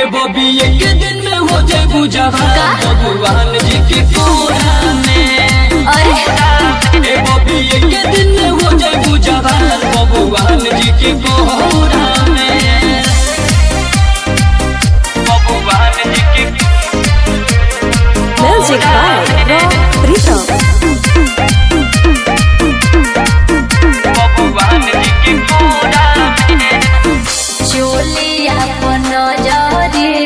बबी एक दिन में हो जाए बुझावा का? भगवान जी के कोरा में अरे ए बबी एक दिन में हो जाए बुझावा भगवान जी के कोरा में भगवान जी के म्यूजिक बाय रॉक प्रीतम भगवान जी के कोरा में चोलिया पन जरी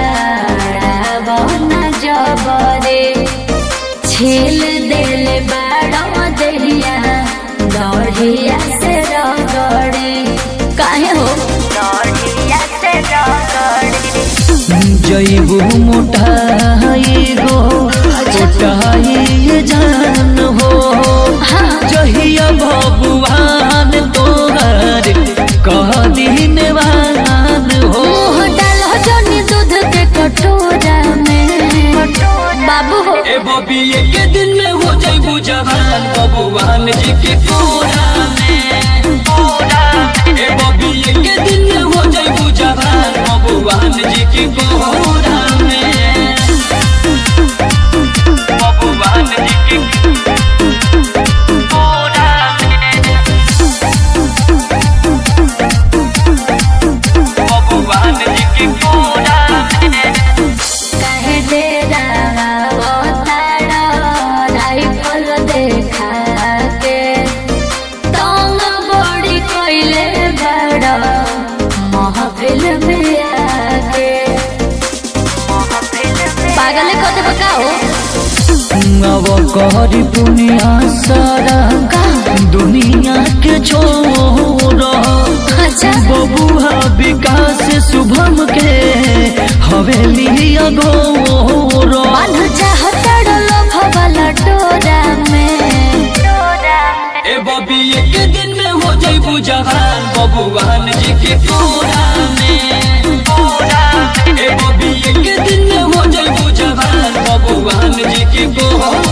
बन जबरे छील दिल बाड़ दहिया दढ़िया से रगड़े काहे हो दढ़िया से रगड़े जैबू मोटाई गो मोटाई जान हो जहिया भगवान तोहर कह दिन वान हो मुँह डालो जनी दूध के कटोरा में बाबू हो ए बबी एक दिन में हो जैबू जवान भगवान जी के कोरा में ए बबी एक दिन में हो जैबू जवान भगवान जी के कोरा में भगवान जी के कोरा में भगवान जी के कोरा में कहे दे तारा राइफल देखा के तंग बड़ी कोइले बड़ा महफिल में आके पागल कते बकाओ अब कहरी दुनिया सारा दुनिया के छोड़ अच्छा बबुआ विकास शुभम के हवेली अगोर बांध चाहता लोभ वाला डोरा में ए बबी एक दिन में हो जैबू जवान बबुआन जी के कोरा में ए बबी एक दिन में हो जैबू जवान बबुआन जी के कोरा